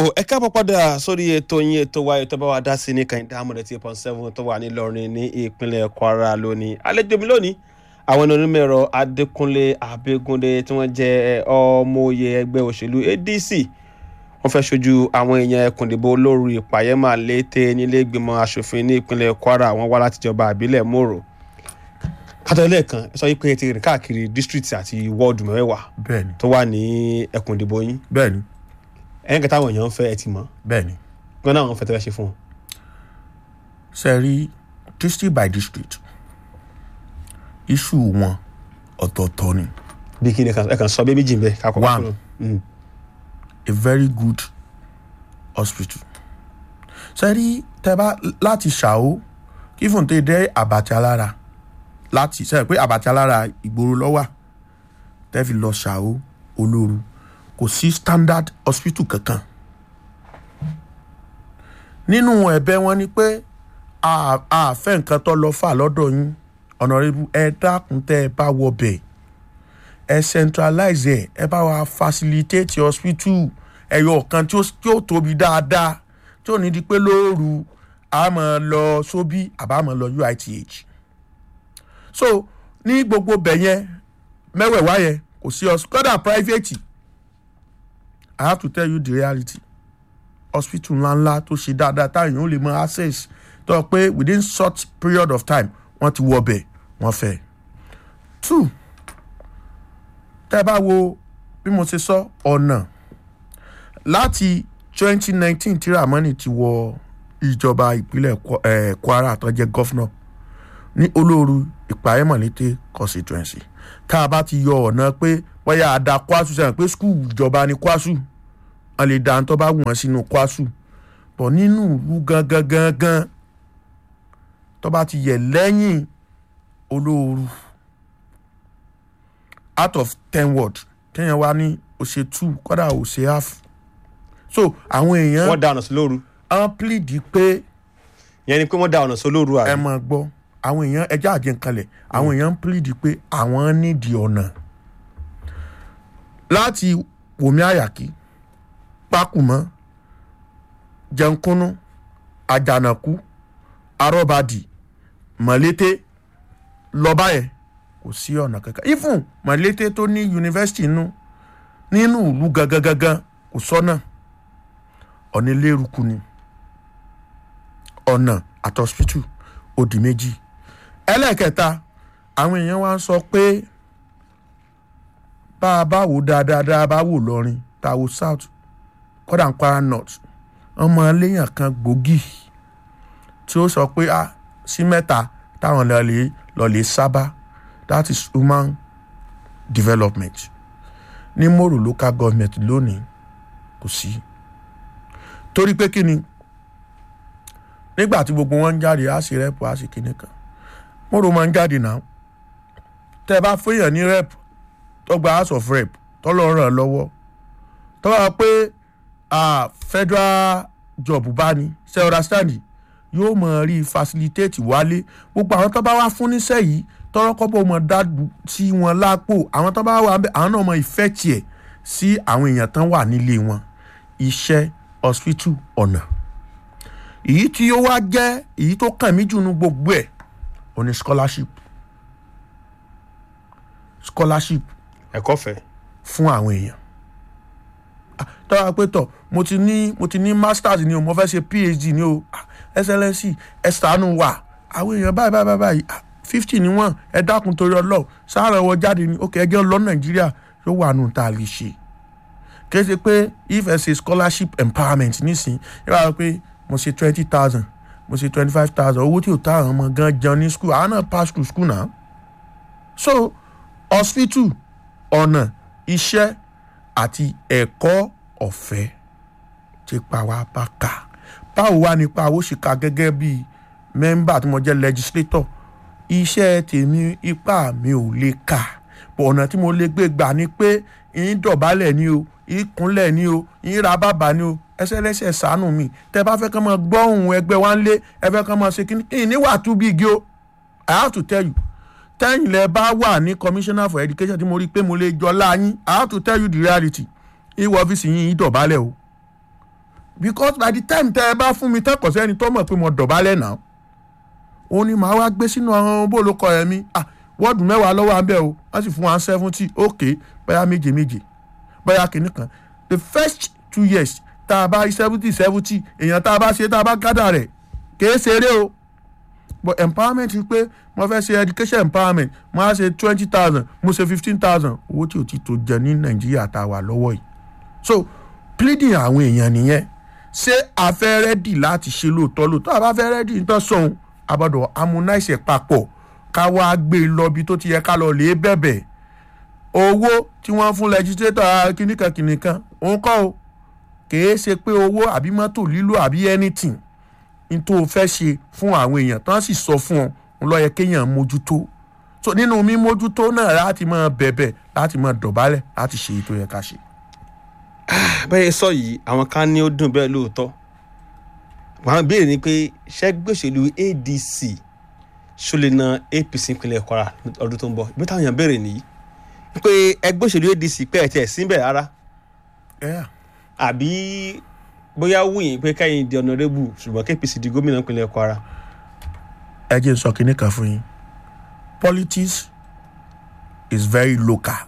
ẹ káàbọ̀ padà sórí ètò yín ètò wa ètò bá wa dá sí ní kàìndé amọ̀dé tí point seven tó wà nílọrin ní ìpínlẹ̀ kwara lónìí àlejò mi lónìí àwọn onímọ̀ẹ̀rọ adékúnlé abẹ́gúndé tí wọ́n jẹ́ ọmọoyè ẹgbẹ́ òṣèlú adc wọ́n fẹ́ ṣojú àwọn èèyàn ẹkùn ìdìbò olórí ìpàyẹ́mà létè nílẹ̀ẹ́gbìmọ̀ asòfin ní ìpínlẹ̀ kwara wọ́n wá láti jọba àbílẹ̀ mòrò kátó lẹ́ẹ̀kan ẹ sọ yìí pé ẹ ti rìn káàkiri district àti wọ́ọ̀dù mẹ́wàá bẹ́ẹ̀ni tó wà ní ẹkùn ìdìbò yín bẹ́ẹ̀ni ẹ̀yìn kẹta àwọn èèyàn ń fẹ́ ẹ ti mọ̀ bẹ́ẹ̀ni gbọ́n náà wọ́n fẹ́ tẹ́lẹ̀ ṣe fún wọn. ṣe rí district by district issue wọn ọ̀tọ̀ọ̀tọ̀ ni bí kí ni ẹ kàn sọ bí méjì ń bẹ ká kọ́kọ́ One. kúrò. Mm. a very good hospital ṣe rí tẹ bá láti ṣàó kí fún tó dé àbàtì alára láti ṣe pé àbàtì alára ìgboro lọ́wà tẹ́ fi lọ ṣàó olóru kò sí standard hospital kankan nínú ẹ̀bẹ̀ wọn ni pé a a fẹ́ nǹkan tó lọ fà lọ́dọ̀ yín ọ̀nàrẹ́bù ẹ dákun tẹ́ ẹ bá wọ bẹ̀ ẹ centralize ẹ ẹ bá wa facilitate hospital ẹyọ kan tí ó tí ó tóbi dáadáa tí ò ní di pé lóòrù a máa lọ sóbí àbá máa lọ uith so ní gbogbo bẹ̀ yẹn mẹ́wẹ̀ẹ̀wá yẹn kò sí hospital kódà private i have to tell you the reality hospital ńláńlá tó ṣe dáadáa táwọn èèyàn ó lè mọ access tó yẹ pé within short period of time wọ́n ti wọ ọbẹ̀ wọ́n fẹ́. two tẹ́ ẹ bá wo bí mo ṣe sọ ọ̀nà láti twenty nineteen tí ramani ti wọ ìjọba ìpínlẹ̀ Kwa- eh, kwara tó jẹ́ gọ́fúnà ní olóoru ìpàyẹ́mọ̀lété constituency tá a bá ti yọ ọ̀nà pé bóyá àdá kwasu sẹ́yìn pé skul ìjọba ni kwasu wọ́n lè dá tó bá wù wọ́n sínú kwasu bọ̀ nínú ìlú gangan gangan tó bá ti yẹ lẹ́yìn olóoru out of ten word kéèyàn wá ní òṣè two kọ́dà òṣè half so àwọn èèyàn wọ́n da ọ̀nà sí lóru wọ́n plead pé ìyẹn ni pé wọ́n da ọ̀nà sí lóru ẹ àbí máa gbọ́ àwọn èèyàn ẹjẹ́ àjẹǹkalẹ̀ àwọn èèyàn ń plead pé àwọn nídìí ọ̀nà láti wòmí àyàkí pákùmọ́ jẹunkúnú àjànàkú arọ́bàdì mọ̀lété lọ́ba yẹn kò sí ọ̀nà kankan ifun mọ̀lété tó ní yunifásitì nínú nínú ìlú gangan gangan kò sọ́nà ọ̀nà eléruku ni ọ̀nà àtọ̀sítù òdì méjì ẹlẹ́ẹ̀kẹta àwọn èèyàn wá ń sọ pé bá a bá wò dáadáa dáa bá wò lọrin tá a wò south kódà ń kwara north ọmọ léèyàn kan gbòógì tí ó sọ pé ah sí mẹ́ta táwọn lọ́ọ̀lẹ́ lọ́ọ̀lẹ́ sábà that is human development ní mòrò local government lónìí kò sí torí pé kí ni nígbà tí gbogbo wọn ń jáde á sì rẹ́pù á sì kíní kan mòrò máa ń jáde náà tẹ́ ẹ bá fẹ́yàn ní rẹ́pù tó gba house of rep tó lọ ràn án lọ́wọ́ tó bá pé ah, federal job bá ní ṣe understand yóò mọ̀ rí facilitate wálé gbogbo àwọn tó bá wá fún níṣẹ́ yìí tọrọ kọ́bọ̀ mọ̀ dájú sí wọn lápò àwọn tó bá wà ń bẹ àwọn náà mọ̀ ìfẹ́ tiẹ̀ sí àwọn èèyàn tán wà nílé wọn iṣẹ́ hospital ọ̀nà èyí tí ó wá jẹ́ èyí tó kàn mí jù nu gbogbo ẹ̀ ò ní scholarship scholarship ẹ̀kọ́ fẹ́ fún àwọn èèyàn Ah, tọ́wọ́ pé tọ̀ mo ti ní mo ti ní masters ni o mo fẹ́ ṣe phd ni o Ah, excellency ẹ ṣàánú wa àwọn èèyàn báyìí báyìí báyìí ah, fifty ni wọ́n ẹ dákun torí ọlọ́ọ̀ sáárà ẹwọ jáde ni ok ẹjẹ́ lọ nàìjíríà yóò wà nù tá a lè ṣe kì í ṣe pé if ẹ ṣe scholarship empowerment nísìn ẹ wá pé mo ṣe twenty thousand mo ṣe twenty five thousand owó tí ò tá àwọn ọmọ gan jẹun ní school àwọn náà pass through school náà so hospital ọ̀nà iṣẹ́ àti ẹ̀kọ́ ọ̀fẹ́ ti pa wá bá kà báwo wá nípa owó ṣe ka gẹ́gẹ́ bí mẹ́mbà tí mo jẹ́ legislator iṣẹ́ tèmi ipá mi ò lè kà bọ̀ ọ̀nà tí mo lè gbé gbà ni pé ìyín dọ̀bálẹ̀ ni o ìyín kúnlẹ̀ ni o ìyín ra bàbà ni o ẹsẹ̀ lẹ́sẹ̀ sànù mi tẹ́ bá fẹ́ kàn máa gbọ́ ohùn ẹgbẹ́ wa ń lé ẹ fẹ́ kàn máa ṣe kíní ìyín níwà tún bí igi o I have to tell you tẹ́yìn lẹ bá wà ní commissioner for education tí mo rí i pé mo lè jọ láyín i have to tell you the reality ìwọ ọ́fíìsì yín yín dọ̀bálẹ̀ o because by the time tẹ́ ẹ bá fún mi tẹ́kọ̀ọ́ sẹ́ni tó mọ̀ pé mo dọ̀bálẹ̀ náà òun ni màá wá gbé sínú àwọn bólókọ ẹ̀ mi ah wọ́ọ̀dù mẹ́wàá lọ́wọ́ abẹ́ o wọ́n sì fún wa seventy ok bóyá méje méje bóyá kìíní kan the first two years tá a bá rí seventy seventy èèyàn tá a bá ṣe tá a bá gádà rẹ̀ kìí ṣeré o but empowerment ni pé mo fẹ́ ṣe education empowerment mo á ṣe twenty thousand mo ṣe fifteen thousand owó tí o ti tó jẹ ní nàìjíríà tá a wà lọ́wọ́ yìí so pleading àwọn èèyàn nìyẹn ṣé a fẹ́ rẹ́dì láti ṣe lóòótọ́ lóòótọ́ àbá fẹ́ rẹ́dì nítorí sọ̀hún àbọ̀dọ̀ harmonize papọ̀ ká wá gbé e lọ bí tó ti yẹ ká lọ lè bẹ̀bẹ̀ owó tí wọ́n fún legislator kìnìkan kìnìkan òun kọ́ o kìí ṣe pé owó àbí mọ́tò lílo àbí anything ní tó o fẹ́ ṣe fún àwọn èèyàn tán sì sọ fún ọ ń lọ yẹ kéèyàn mójútó so nínú mímójútó náà láti máa bẹ̀bẹ̀ láti máa dọ̀bálẹ̀ láti ṣe èyí tó yẹ ká ṣe. bẹ́ẹ̀ sọ yìí àwọn kan ní ó dùn bẹ́ẹ̀ lóòótọ́ àwọn béèrè ni pé ṣẹ́gbẹ́ òṣèlú adc ṣó lè na apc ìpínlẹ̀ kwara ọdún tó ń bọ̀ ìbí táwọn èèyàn béèrè nìyí pé ẹgbẹ́ òṣèlú adc pẹ́ ẹ̀ tiẹ̀ síbẹ̀ rárá Yeah. àbí bóyá wùyìn pé kẹ́yìn di ọ̀nàrẹ́bù ṣùgbọ́n kí apc di gómìnà ìpínlẹ̀ kwara ẹ jẹ́ n sọ kinní kan fún yín politics is very local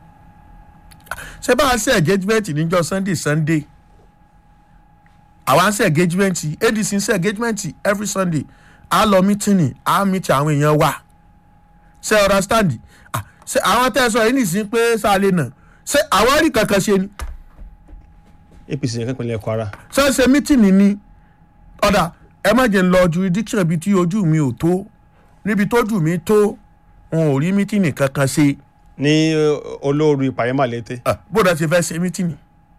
ṣé bá a ṣe engagement níjọ́ sunday sunday àwa ń ṣe engagement adc ń ṣe engagement every sunday a lọ mítìnì a mítì àwọn èèyàn wa ṣe understand Ah, ṣe àwọn tẹ́ ẹ sọ yìí nìsín pé sáré náà ṣé àwọn rí kankan ṣe ni apc yẹn ìpínlẹ̀ kwara ṣé ṣe mítìnì ni ọ̀dà ẹ má jẹ́ ń lọ jurisdiction bíi tí ojú mi ò tó níbi tójú mi tó wọn ò rí mítìnì kankan ṣe ní olóoru ìpàyẹ́mà létè Ah, bó dá ṣe fẹ́ ṣe mítìnì.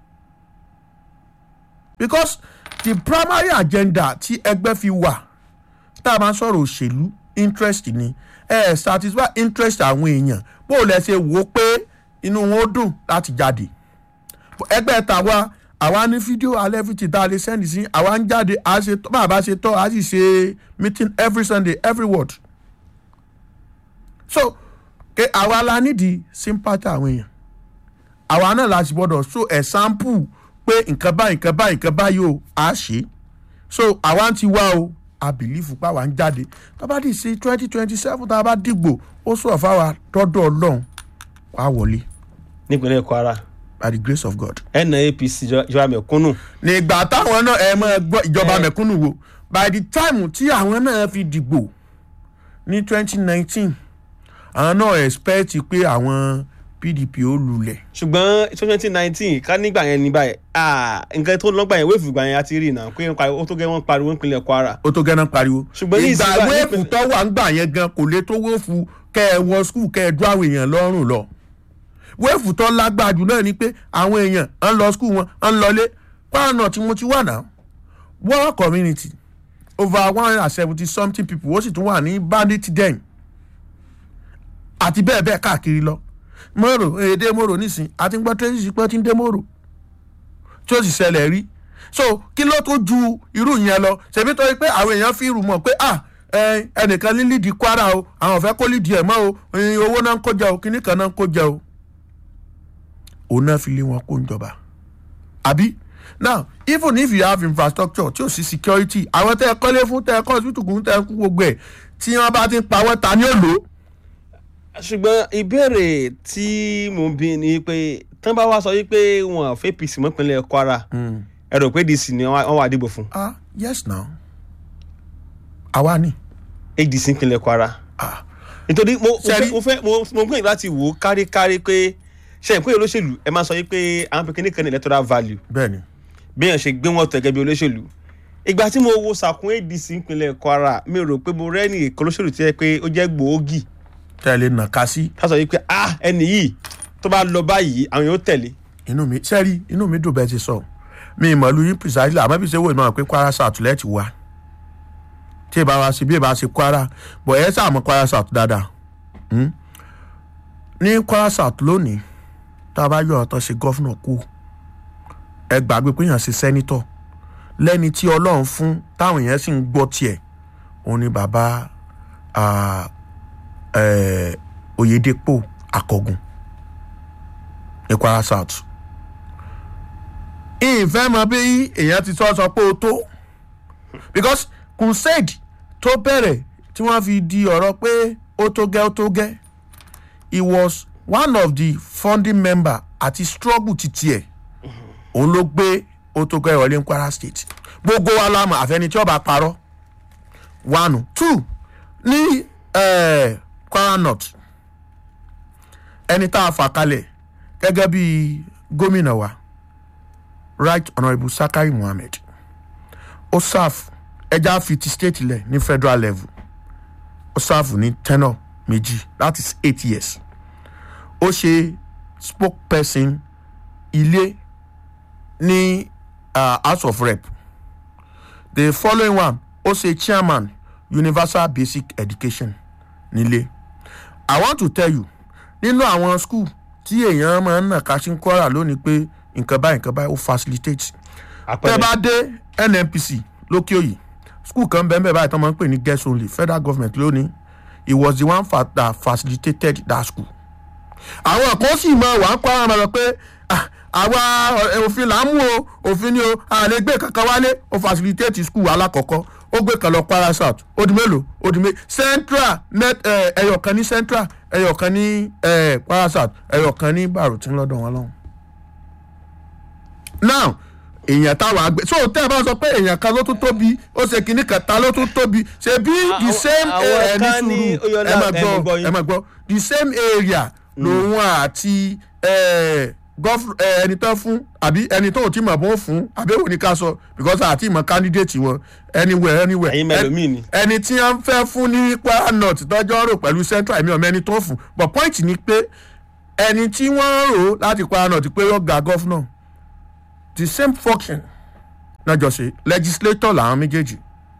because the primary agenda tí ẹgbẹ́ fi wà tá a máa ń sọ̀rọ̀ òṣèlú interest ni ẹ ẹ satisfy interest àwọn èèyàn bó o lẹ ṣe wò ó pé inú wọn ó dùn láti jáde ẹgbẹ́ tàwa àwa ní fídíò alẹ́ fìtì tá a lè sẹ́ndì sí àwa ń jáde a ṣe tọ́ bàbá ṣe tọ́ a sì ṣe meeting every sunday every word so ke àwa la nídìí sympathy àwọn èèyàn àwa náà la sì gbọdọ̀ so example pé nǹkan báyìí nǹkan báyìí nǹkan báyìí o á ṣe so àwa ń ti wá o a bìlífù pa wà ń jáde tó bá dì sí twenty twenty seven tá a bá dìgbò ó sọ̀ fáwa dọ́dọ̀ ọlọ́run wàá wọlé nípínlẹ̀ kwara by the grace of God. ẹnà apc ìjọba mẹ̀kúnnù nígbà táwọn náà ẹ máa gbọ́ ìjọba mẹ̀kúnnù wo by the time tí àwọn náà fi dìgbò ní twenty nineteen àwọn náà expect pé àwọn pdp ó lulẹ̀. ṣùgbọ́n twenty nineteen ká nígbà yẹn ní báyìí ah, nǹkan tó lọ́gbà yẹn wéèfù gbà yẹn a ti rí iná pé ó tó gẹ́ wọ́n pariwo nípínlẹ̀ kwara ó tó gẹ́nà pariwo. Ṣùgbọ́n ní ìgbà ìsìn báyìí- wéèfù tó wà ń gbà yẹn gan kò lè tó wéèfù kẹ́ ẹ wọ skul kẹ́ ẹ dún àwọn èèyàn lọ́rùn lọ. wéèfù tó lágbára jù náà ni pé àwọn èèyàn ń lọ skul wọn ń lọlé kwara tí mo ti wà náà world community over one hundred and seventy something people ó sì tún wà ní bandit den àti bẹ́ẹ̀ bẹ́ẹ̀ káàkiri lọ mòrò èdè mòrò nísìn àti gbọ́ tẹ́sí pé tí ń dé mòrò tí ó sì ṣẹlẹ̀ rí so kí ló tó ju irú yẹn lọ ṣèbí tó yẹ pé àwọn èèyàn fi rù mọ̀ pé ah ẹ, ẹnìkan ní lídìí kwara o àwọn fẹ́ kó lídìí ẹ̀ mọ́ o ẹ, owó náà ń kó jẹ o kíní kan náà ń kó jẹ o òun náà fi lé wọn kó ń jọba àbí now even if you have infrastructure tí ò sí security àwọn tẹ́ ẹ kọ́lé fún tẹ́ ẹ kọ́ hospital kún tẹ́ ẹ kú gbogbo ẹ̀ tí wọ́n bá ti ń pawọ́ ta ni ó lò ó ṣùgbọ́n ìbéèrè tí mò ń bí ni pé tán bá wá sọ wípé wọn fẹ́ apc mọ́ ìpínlẹ̀ kwara ẹ rò pé dc ni wọ́n wà dìbò fún ah yes now àwa ni adc ìpínlẹ̀ kwara ah nítorí mo mo Ṣẹ́rí- fẹ́- mo fẹ́ mo mo gbìyànjú láti wò ó káríkárí pé ṣe ìpínlẹ̀ olóṣèlú ẹ máa sọ wípé àwọn pé kíní kan ní electoral value bẹ́ẹ̀ ni bí èèyàn ṣe gbé wọn tó gẹ́gẹ́ bí olóṣèlú ìgbà tí mo wo sàkún adc ìpínlẹ̀ kwara mi rò pé mo rẹ́ni èkó olóṣèlú tí yẹ pé ó jẹ́ gbòógì tẹ̀lé nàka sí ká sọ wípé ah ẹni yìí tó bá lọ báyìí àwọn yóò tẹ̀lé inú mi sẹ́rí inú mi dùn bẹ́ẹ̀ ti sọ mi ìmọ̀ ìlú yín precisely àmọ́ bí ṣe wò ìmọ̀ pé kwara south lẹ́ẹ̀tì wá tí ì bá wa sí bí ì bá ṣe kwara bọ̀ ẹ sáà mọ̀ kwara south dáadáa Hmm? ní kwara south lónìí tá a bá yọ ọ̀tọ̀ ṣe gọ́fúnà kú ẹ gbàgbé pé èèyàn ṣe sẹ́nítọ̀ lẹ́ni tí ọlọ́run fún táwọn èèyàn sì ń gbọ́ tiẹ̀ òun ni bàbá ah, eh, oyedepo akọgun ní kwara south ìfẹ́ mọ bí èèyàn ti sọ sọ pé o tó because crusade tó bẹ̀rẹ̀ tí wọ́n fi di ọ̀rọ̀ pé ó tó gẹ́ ó tó gẹ́ he was one of the founding member àti struggle titi ẹ̀ òun ló gbé ó tó gẹ́ ìwọlé ní kwara state gbogbo wa lámà àfẹni tí ọba parọ́ one two ní eh, kwara north ẹni tá a fà kalẹ̀ gẹ́gẹ́ bí gómìnà wa right honourable sakari mohammed ó serve ẹja fi ti state lẹ̀ ní federal level ó serve ní tenure méjì that is eight years ó ṣe spokesperson ilé ní uh, house of rep the following one ó ṣe chairman universal basic education nílé i want to tell you nínú àwọn school tí èèyàn máa ń nà ká sí ń kọ́ra lónìí pé nǹkan báyìí nǹkan báyìí ó facilitate tẹ́ àpẹẹrẹ bá dé nnpc lókè òyì school kan bẹ́ẹ̀ bẹ́ẹ̀ báyìí tó máa ń pè ní guest only federal government lónìí he was the one fa that facilitated that school. àwọn kan sì mọ wàá kọ́ àwọn ọmọ rẹ pé "Ah, àwa ọ̀- òfin là ń mú o òfin ni o a lè gbé kankan wálé ó facilitate school alákọ̀ọ́kọ́ ó gbé kan lọ kwara south ó di mélòó ó di mélòó central net ẹyọ kan ní central ẹyọ kan ní eh, kwara south ẹyọ kan ní barutin lọ́dọ̀ wọn lọ́hùn now èèyàn táwọn àgbẹ̀ so tẹ́ ẹ bá sọ pé èèyàn kan ló tún tóbi ó ṣe kinní kan ta ló tún tóbi ṣe bí the àwọn- same àwọn area ní kan ní sùúrù Oyọlá, ẹ máa ẹ mú gbọ́ gbọ́ yín. ẹ máa gbọ́ the same area lòun àti eh, gov- eh, ẹni tán fún àbí ẹni tó ò tí mọ̀ bó fún àbí èwo ni ká sọ because àti ìmọ̀ candidate wọn anywhere anywhere Ẹ̀yin mẹ́lòmíì ni. ẹni tí wọ́n fẹ́ fún ní kwara north tọ́jọ́ rò pẹ̀lú central èmi ọ̀mọ ẹni tó fún but point ni pé ẹni tí wọ́n rò láti kwara north pé ó ga governor the same function náà jọ ṣe legislator làwọn méjèèjì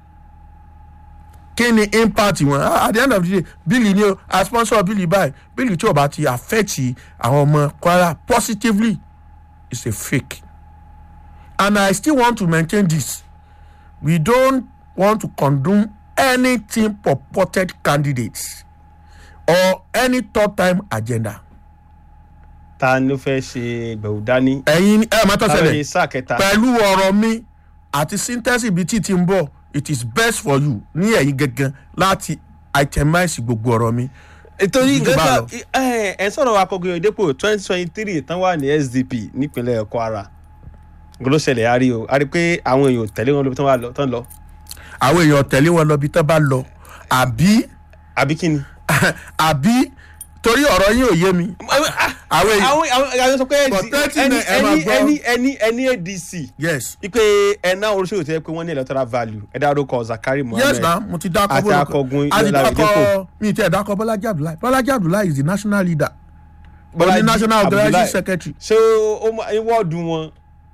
kí ni impact wọn Ah, at the end of the day bíìlì ni o a sponsor bíìlì báyìí bíìlì tí o bá ti affect àwọn ọmọ kwara positively is a fake and i still want to maintain this we don't want to condone anything purported candidates or any third time agenda. ta ni ó fẹ́ ṣe gbẹ̀wò dání ẹ̀yin ẹ̀ máa tọ́ táwọn sẹ́lẹ̀ ní sáà kẹta pẹ̀lú ọ̀rọ̀ mi àti síntẹ́sì bíi tí ti ń bọ̀ it is best for you ní ẹ̀yin gangan láti itemize gbogbo ọ̀rọ̀ mi. nítorí Jù bá lọ. nǹkan ẹ ẹ sọ̀rọ̀ akọ̀gbìn òdepo twenty twenty three tán wà ní sdp nípínlẹ̀ kwara gbọ́dọ̀ ṣẹlẹ̀ a rí o a rí pé àwọn èèyàn ò tẹ̀lé wọn lóbi tán wà lọ tán lọ àwọn èèyàn tẹ̀lé wọn lọ bí tán bá lọ àbí àbí kí ni. àbí torí ọ̀rọ̀ yín ò yé mi. àwọn èèyàn àwọn àwọn àwọn sọ pé But thirty ẹni náà ẹ máa ẹni gbọ́. ẹni ẹni ẹni adc yes wípé ẹ̀ná oríṣiríṣi tẹ́ pé wọ́n ní electoral value ẹ dárúkọ zakari mohammed yes na mo ti dákọ àti akọgun a ti Yọlá dákọ Oyedepo. mi ti ẹ̀ dákọ bọ́lájí abdullahi bọ́lájí abdullahi is the national leader Bọ́lájí Bọ́lájí national organizing Abdullahi. secretary ṣé ó mọ wọ́ọ̀dù wọn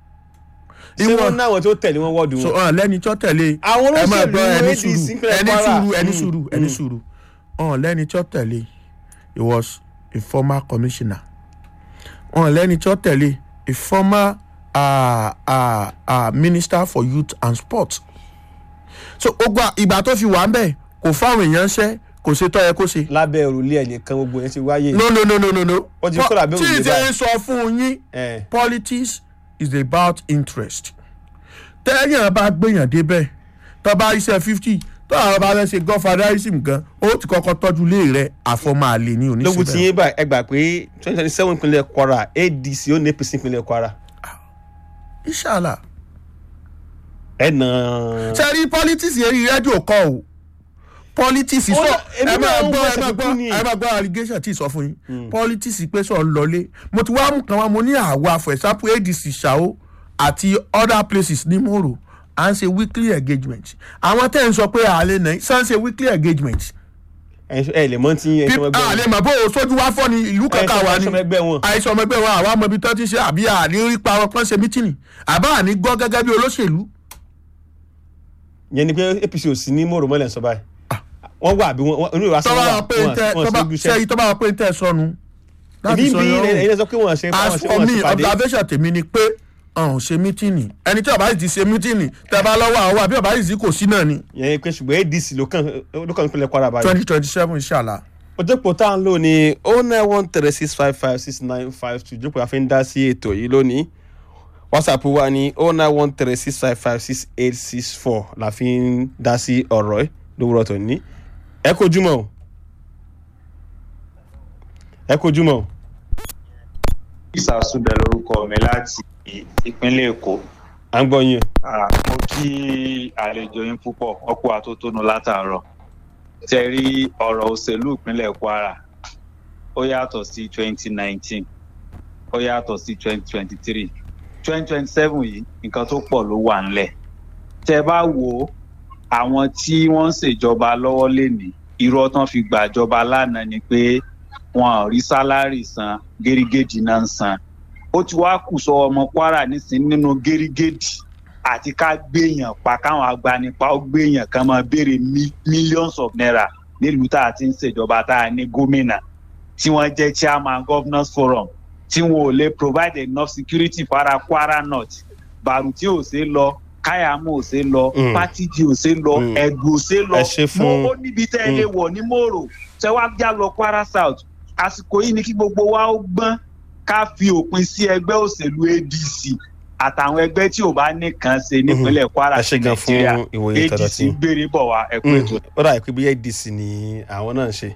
ṣé Ìwọ- wọ́n náwọn tó tẹ̀lé wọn wọ́ọ̀dù so wọn. ọ̀n lẹ́ni tó tẹ̀lé Àwọn ẹ máa olóṣèlú gbọ́ ẹni ADC sùúrù ìpínlẹ̀ ẹni Kwara. sùúrù ẹni Mm, sùúrù ẹni mm. sùúrù ọ̀n lẹ́ni tó tẹ̀lé he was a former commissioner ọ̀n lẹ́ni tó tẹ̀lé a former uh, uh, uh, minister for youth and sport so gbogbo ìgbà tó fi wà ń bẹ̀ kò fáwọn èèyàn ṣẹ́ kò ṣe tọ́ yẹ kó ṣe lábẹ́ òrùlé ẹ̀ nìkan gbogbo yẹn ti wáyé. no no no no no no Ó ti kó làbẹ́ tí òrùlé ì ṣe báyìí. ń sọ fún yín Eh. politics is about interest tẹ́yàn bá gbéyàn débẹ̀ tó bá iṣẹ́ fifty tó àwọn bá fẹ́ ṣe godfatherism gan ó ti kọ́kọ́ tọ́jú ilé rẹ̀ àfọmọ́ àlè ní lógun tí oníṣẹ́ yín bá ẹ gbà pé twenty twenty seven ìpínlẹ̀ kwara adc ó ní apc ìpínlẹ̀ kwara ìṣàlà ẹ nà. ṣe rí politics yẹn rí rédíò kọ́ o politics Ó sọ dá- èmi ẹ máa náà ń gbọ́ wọ ẹ ẹsẹ̀ máa kúkú ni. gbọ́ ẹ máa gbọ́ allegation tí ì sọ fún yín politics pé sọ ń lọlé mo ti wá mú kan wá mo ní àwa for example adc ṣàó àti other places ní mòrò à ń ṣe weekly engagement àwọn tẹ́ ń sọ pé àlẹ́ náà ṣá ń ṣe weekly engagement ẹ ẹ lè mọ tí ẹ sọmọ ẹgbẹ́ àlẹ́ wọn mọ̀ bó o sójú wá fọ́ ni ìlú kankan wà ẹ ní sọmọ ẹgbẹ́ wọn àìsàn ọmọ ẹgbẹ́ wọn àwa mọ ibi tó ti ṣe àbí àní rí pa wọn pọ́n ṣe mítìnì àbá àní gbọ́ gẹ́gẹ́ bí olóṣèlú yẹn ni pé apc ò sí ní mòrò mọ́lẹ̀ sọ báyìí wọ́n wà bí wọ́n inú ìwà tọ́ba sọ́wọ́ wa pé ń tẹ́ wọn tọ́ba sí iṣẹ́ sẹ́yìn tọ́ba wa pé ń tẹ́ sọnù. èmi ń bí ẹ̀yin sọ pé wọ́n ṣe wọ́n as ṣe for wọ́n me ṣe pàdé observation tèmi ni pé ọ̀hún ṣe mítìnì ẹni tí ọba yìí ti ṣe mítìnì tẹ́ bá lọ́wọ́ àwọn àbí ọba yìí sì kò sí náà ni yẹn pé ṣùgbọ́n adc ló kàn ló kàn ìpínlẹ̀ kwara báyìí. twenty twenty seven inshallah. òjòpó tá à ń lò ní oh nine one three six five five six nine five two ìjókòó àfi ń dá sí ètò yìí lónìí whatsapp wa ní oh nine one three six five five six eight six four la fi ń dá sí ọ̀rọ̀ ẹ̀ lówùrọ̀ tó ní ẹ kojúmọ́ o ẹ kojúmọ́ o. ìsàsúbẹ̀ lórúkọ mi láti ìpínlẹ̀ èkó à ń gbọ́ yín o. Ah, mo kí àlejò yín púpọ̀ ọ̀pọ̀ àtótónu látàárọ̀ tẹ rí ọ̀rọ̀ òṣèlú ìpínlẹ̀ kwara ó yàtọ̀ sí twenty nineteen ó yàtọ̀ sí twenty twenty three twenty twenty seven yìí nǹkan tó pọ̀ ló wà ńlẹ̀ tẹ bá wo àwọn tí wọ́n ń ṣèjọba lọ́wọ́ lénìí irọ́ tán fi gbàjọba lánàá ni pé wọn ò rí sálárì san gẹ́rígẹ́dì náà ń san ó ti wá kù sọ ọmọ kwara nísìnyí nínú gẹ́rígẹ́dì àti ká gbéyàn pa káwọn agbanipa ó gbéyàn kan máa béèrè mi- millions of naira nílùú tá a ti ń ṣèjọba tá a ní gómìnà tí wọ́n jẹ́ chairman governors forum tí wọn ò lè provide enough security fara kwara north bàrùtí ò ṣe lọ káyàmú ò ṣe lọ Mm. pátìjì ò ṣe lọ Mm. ẹgbù ò ṣe lọ Ẹ ṣé fún- mo ó níbi tẹ́ ẹ lè wọ̀ ní mòrò tẹ́ wá já lọ kwara south àsìkò yìí ni kí gbogbo wa ó gbọ́n ká fi òpin sí ẹgbẹ́ òṣèlú adc àtàwọn ẹgbẹ́ tí ò bá nìkan ṣe nípínlẹ̀ kwara ẹ ṣe gan fún nàìjíríà ìwòye tọ̀dọ̀ adc tí. gbére bọ̀ wá ẹ̀kú ètò ó dà pé bí adc ni àwọn náà ń ṣe.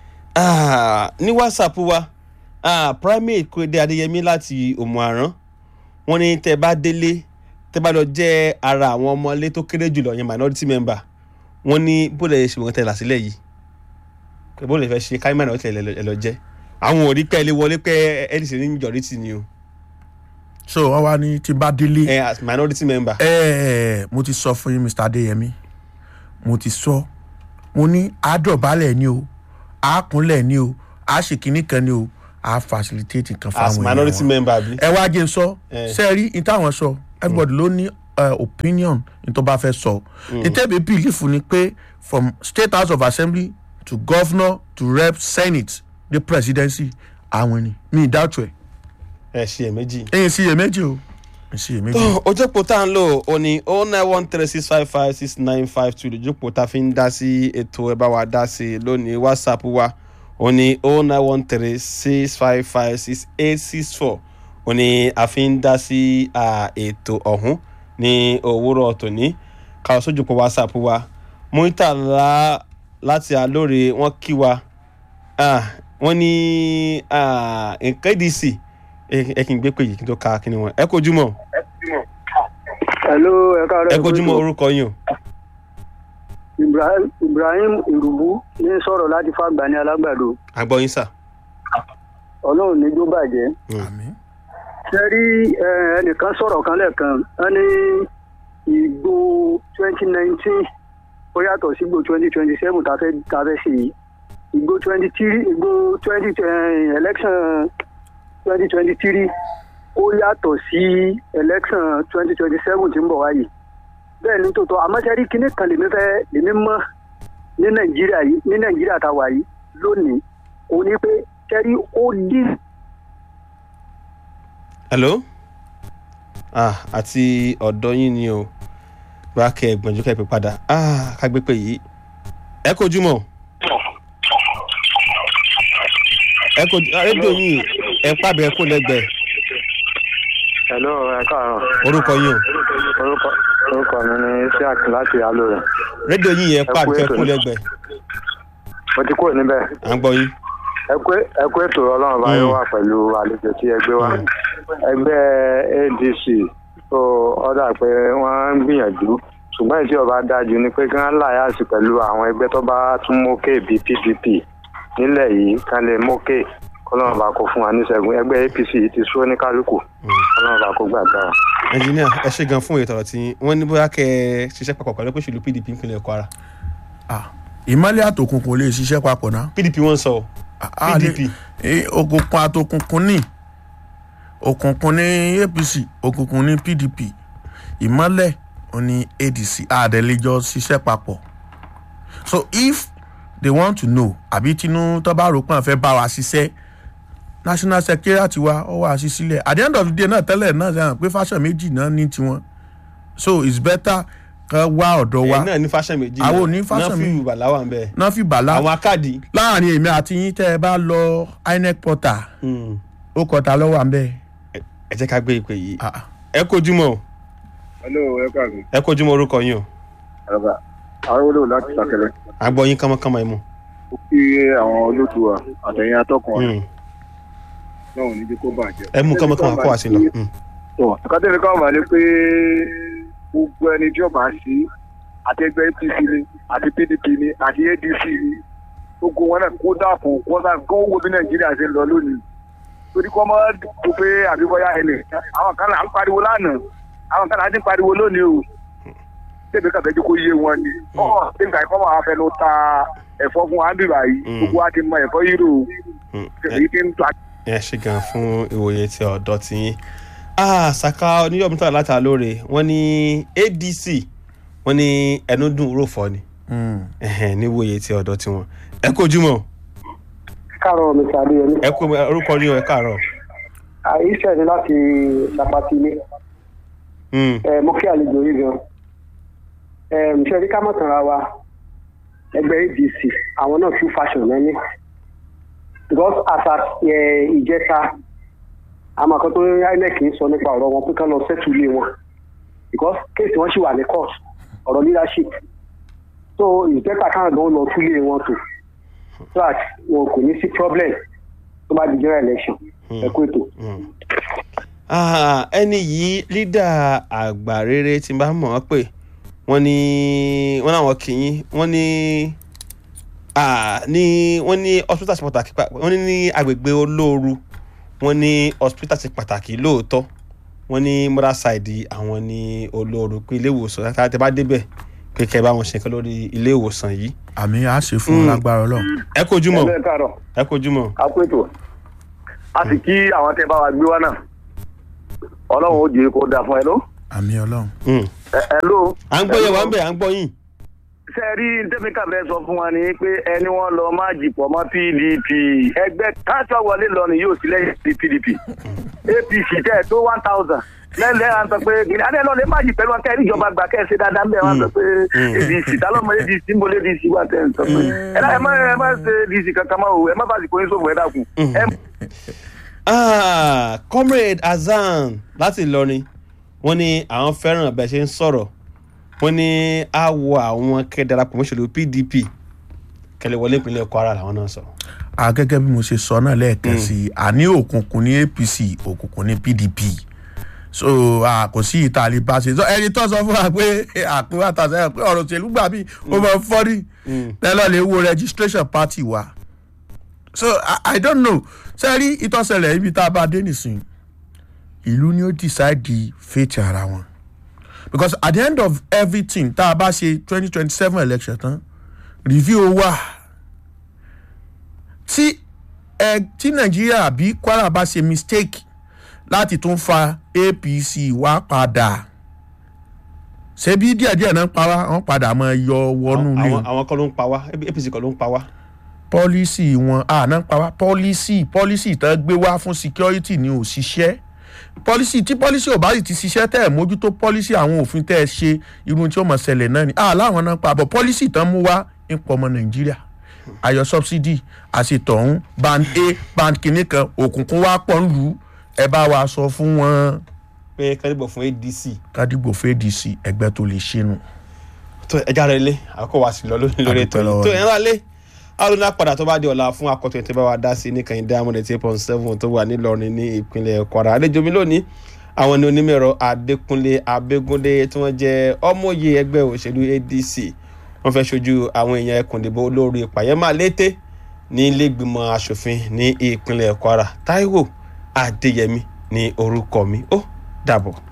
Ah, ní whatsapp wa ah, primate kúrẹ́dẹ́ adéyẹmí láti òmùarán wọ́n ní tẹ́ bá délé tẹ́ bá lọ jẹ́ ara àwọn ọmọlé tó kéré jùlọ yẹn minority member wọ́n ní bó lè ṣe wọ́n tẹ̀ làsílẹ̀ yìí pé bó lè fẹ́ ṣe káyọ̀ minority ẹ̀ lọ jẹ́ àwọn ò rí pẹ́ lé wọlé pé adc ní majority ni o so wọn wá ní tí n bá délé ẹ as minority member. ẹ mo ti sọ fún yín mr adeyemi mo ti sọ mo ní àádọ́balẹ̀ ni o àákúnlẹ̀ ni o àṣekínní kan ni o à facilitate kan as fáwọn èèyàn minority wọn. member bi. ẹ wá jẹ́ n sọ Eh. ṣe rí ní táwọn sọ everybody ló ní eh, opinion ní tó bá fẹ́ sọ ìtẹ́bi belief ni pé from state house of assembly to governor to rep senate the presidency àwọn ni mi ì dáàtú ẹ̀ ẹ ṣe ẹ méjì. ẹ̀yìn sí iyèméjì o ẹ̀yìn sí iyèméjì. tó ojókòó tá à ń lò ó ní o nine one three six five five six nine five two lójókòó tá a fi ń dá sí ètò ẹ bá wa dá sí i lónìí whatsapp wa ó ní o nine one three six five five six eight six four ó ní a fi ń dá sí à, ètò ọ̀hún ní òwúrọ̀ tòní káwọn sójúkọ whatsapp wa muitala láti alóore wọn kí wa ah, wọ́n ní ah, nǹkan dc ẹ kí n gbé pé yìí kí n tó ka kí ni wọn ẹ kojú mọ́ hello ẹ káàárọ̀ ẹ kojú mọ́ orúkọ yín o. ibrahim ibrahim ìrùbú ní sọ̀rọ̀ láti fàgbà ní alágbàdo àgbọ̀ yín sà. ọlọ́run níjó bàjẹ́ àmín. ṣe rí ẹ, ẹnìkan sọ̀rọ̀ kan lẹ́ẹ̀kan wọ́n ní ìgbò twenty nineteen ó yàtọ̀ sí ìgbò twenty twenty seven tá a fẹ́ tá a fẹ́ ṣe yìí ìgbò twenty three ìgbò twenty election twenty twenty three ó yàtọ̀ sí election twenty twenty seven tí ń bọ̀ wáyé bẹ́ẹ̀ ni tòótọ́ àmọ́ ṣe rí kinní kan lèmi fẹ́ lèmi mọ̀ ní nàìjíríà yìí ní nàìjíríà tá a wà yìí lónìí òun ni pé ṣe rí ó dín hello ah àti ọ̀dọ́ yín ni o bá kẹ ẹgbọ̀njú kẹ́ ẹ pé padà ah ká gbé pé yìí ẹ kojú mọ́ ẹ kojú ah, rédíò yín ẹ pàbẹ ẹ kó lẹ́gbẹ̀ẹ́ hello ẹ káàárọ̀ orúkọ yín o orúkọ orúkọ mi ni isiaq láti alóore rédíò yín yẹn Ẹ kú pàbẹ ẹ ètò kó ni. lẹ́gbẹ̀ẹ́ mo ti kúrò níbẹ̀ à ń gbọ́ yín ẹ kú ẹ kú ètò ọlọ́run bá yóò wà pẹ̀lú àlejò tí ẹ gbé wá ẹgbẹ́ adc tó ọ̀dà pé wọ́n ń gbìyànjú ṣùgbọ́n ìtí ọba dájú ni pé kí wọ́n láyàsí pẹ̀lú àwọn ẹgbẹ́ tó bá tún mókè bíi pdp nílẹ̀ yìí kán lè mókè kọ́lọ́run bá kó fún wa níṣẹ́gun ẹgbẹ́ apc ti sú ní kálukú kọ́lọ́run bá kó gbàgbára. ẹnjìníà ẹ ṣe gan fún ètò ọ̀rọ̀ tí wọ́n ní bóyá kẹ́ ẹ ṣiṣẹ́ papọ̀ pẹ̀lú pé òṣèlú pdp ìpínlẹ̀ kwara Ah, ìmọ̀lẹ̀ àtòkùnkùn lè ṣiṣẹ́ papọ̀ náà. pdp wọ́n ń sọ o Ah, ah, PDP. lè- eh, òkùnkùn àtòkùnkùn ní òkùnkùn ní apc òkùnkùn ní pdp ìmọ̀lẹ̀ ò ní adc àdẹ̀lẹ́jọ́ ṣiṣẹ́ papọ̀ so if they want to know àbí tinú tó bá rò pé àwọn fẹ́ bá wa ṣiṣẹ́ national secretariat wa ó wà sí sílẹ̀ at the end of the day náà tẹ́lẹ̀ náà ṣe hàn pé fashion méjì náà ní tiwọn so it's better kan wá ọ̀dọ̀ wa ẹ̀ náà ní fashion méjì Àwọn ò ní fashion náà fi méjì. ìwà láwà ń bẹ́ẹ̀ náà fi bàlá àwọn akáàdì láàrin èmi àti yín tẹ́ ẹ bá lọ inec portal mm, ó kọta lọ́wọ́ à ń bẹ́ẹ̀. ẹ jẹ́ ká gbé ìpè yìí Ah, ah. ẹ kojúmọ́ o hello ẹ káàbọ̀. ẹ kojúmọ́ orúkọ yín o àràbà àwọn olóò láti sàkẹlẹ. àgbọ̀ yín kánmọ́kánmọ́ ẹ mú. ó kí àwọn olóòtú wa àtẹ̀yìn atọ́kùn wa Mm. náà ò ní jẹ́ kó bàjẹ́. ẹ mú kánmọ́kánmọ́ kó wá sí lọ. Mm. tọ́ àkàtẹ́ni káwọn máa ní pé gbogbo ẹni tí ó bá sí àti ẹgbẹ́ apc ni àti pdp ni àti adc ni gbogbo wọn náà kó dàpọ̀ kó sá kó wo bí nàìjíríà ṣe ń lọ lónìí torí kọ́ máa dùn pé àbíbọ́yá ẹlẹ̀ àwọn kan là ń pariwo lánàá àwọn kan là ń pariwo lónìí o tẹ̀bí kàfẹ́jú kó yé wọn ni ọ̀ tẹ̀bí kàfẹ́ máa fẹ́ ló ta ẹ̀fọ́ fún wa bíbá yìí Mm. gbogbo wa ti mọ ẹ̀fọ́ yìí rò Mm. èyí ti ń ta ẹ ṣe gan fún ìwòye tí ọ̀dọ́ ti yín ah saka oníyọ̀mí tó láta lóore wọ́n ní adc wọ́n ní ẹnu dùn ròfọ́ ni Mm. ẹ̀hẹ̀n, níwòye tí ọ̀dọ́ ti wọn ẹ kojúmọ́ káàárọ̀ mi sàdé ẹni ẹ kó orúkọ yín o ẹ káàárọ̀ àìsàn ni láti ṣàpàtì ilé Mm. ẹ mo kí àlejò yìí gan ẹ ṣe rí ká mọ̀ tàn ra wa ẹgbẹ́ adc àwọn náà tún fashion lẹ́ni because àṣà ẹ, ìjẹta àmọ́ kan tó inec ń sọ nípa ọ̀rọ̀ wọn pé kán lọ sẹ́tù ilé wọn because kéèsì wọn sì wà ní court ọ̀rọ̀ leadership so ìjẹta káwọn gan lọ tún ilé wọn tò so that wọn kò ní sí problem tó bá di general election ẹ kú ètò. Mm. Ah, ẹni yìí lídà àgbà rere tí n bá mọ̀ ọ́ pé wọ́n ní wọ́n náà wọ́n kì í wọ́n ní ah, ní wọ́n ní hospital ṣe pàtàkì pa- wọ́n ní ní agbègbè olóoru wọ́n ní hospital ṣe pàtàkì lóòótọ́ wọ́n ní mother side àwọn ní olóoru pé ilé ìwòsàn láti bá débẹ̀ pé kẹ́ ẹ bá wọn ṣe nǹkan lórí ilé ìwòsàn yìí àmì á ṣe fún Mm. lágbára ọlọ́run. ẹ kojúmọ́ ẹ káàárọ̀ ẹ kojúmọ́ a kú ètò a sì kí àwọn tẹ bá wa gbé wá náà ọlọ́run ó jẹ́ kó dáa fún ẹ ló. àmì ọlọ́run. Mm. ẹ ẹ ló. à ń gbọ́ yẹ̀ wá ń bẹ̀ à ń gbọ́ yín. ṣe rí tẹ́míkà fẹ́ sọ fún wa ni pé ẹni wọ́n lọ má jìpọ̀ mọ́ pdp ẹgbẹ́ káṣọ wọlé lọ ni yóò sí lẹ́yìn sí pdp apc tẹ̀ tó one thousand lẹ́lẹ́ à ń sọ pé kìnìún adé lọ lè má jì pẹ̀lú ọkẹ́ ìjọba gbà kẹ́ ẹ ṣe dáadáa ń bẹ̀ wọ́n sọ pé adc tálọ́mọ adc ń bọ̀ adc wà tẹ̀ ń sọ pé ẹ náà ẹ má ẹ má ṣe adc kankan máa wò ẹ má bá àsìkò yín sófò ẹ dákun ẹ Ah, comrade Hasan láti Ìlọrin wọ́n ní àwọn fẹ́ràn bẹ́ẹ̀ ṣe ń sọ̀rọ̀ wọ́n ní àwọ̀ àwọn kẹ́darapọ̀ mọ́ṣẹ́lú PDP kẹlẹ̀ wọlé ìpínlẹ̀ Kwara làwọn náà sọ. a gẹ́gẹ́ bí mo ṣe sọ náà lẹ́ẹ̀kan sí i àní òkùnkùn ní apc òkùnkùn ní pdp so a kò sí ìta lè bá ṣe so ẹni tó sọ fún wa pé àpò àtàṣe pé ọ̀rọ̀ òṣèlú gbà mí ó máa ń fọ́rí tẹ́lọ̀ lè wo registration party wa so i, I don't know ṣe rí ìtọ́sẹ̀lẹ̀ ibi tá a bá dé nìsín ìlú ni ó decide the fate ara wọn because at the end of everything tá a bá ṣe twenty twenty seven election tán review wà tí ẹ tí nàìjíríà bí kwara bá ṣe mistake láti tún fa apc wá padà ṣebí díẹ̀díẹ̀ náà pa wá wọ́n padà máa yọ wọnú ilé àwọn àwọn kọ́ ló ń pa wá APC kọ́ ló ń pa wá. pọ́lísì wọn àná pa wá pọ́lísì pọ́lísì tán gbé wá fún security ni ò ṣiṣẹ́ pọ́lísì tí pọ́lísì ò bá sì ti ṣiṣẹ́ tẹ́ ẹ̀ mójútó pọ́lísì àwọn òfin tẹ́ ẹ ṣe irun tí ó mọ̀ ṣẹlẹ̀ náà ni àláwọn náà pa àbọ̀ pọ́lísì tán mú wá ń pọ̀ ọmọ nàìjíríà ayọ̀ subsidy àṣetọ̀hún band a band kìíní kan òkùnkùn wá pọ̀ ń lù ú ẹ bá wa sọ fún wọn pé kẹ́lẹ́bọ̀ fún ADC kádìgbò fèdìsì ẹgbẹ́ tó lè ṣe nù. tó ẹja rẹ lé àkókò wa sì lọ lórí lórí ètò Adúpẹ́ yìí lọ́wọ́ tó yín. ẹ̀rọ alẹ́ arúgbó padà tó bá di ọ̀la fún akọ̀tún ètò ìbáwá dá sí ní kàn diamond eight point seven tó wà nílọrin ní ìpínlẹ̀ kwara àlejò mi lónìí àwọn ní onímọ̀ẹ̀rọ adékúnlé abégúndé tí wọ́n jẹ́ ọmọye ẹgbẹ́ òṣèlú adc wọ́n fẹ́ ṣojú àwọn èèyàn ẹkùn ìdìbò olórí pàyẹ́mà lété ní ilégbìmọ̀ asòfin ní ìpínlẹ̀ kwara taiwo adéyẹmí ní orúkọ mi ó dàbọ̀.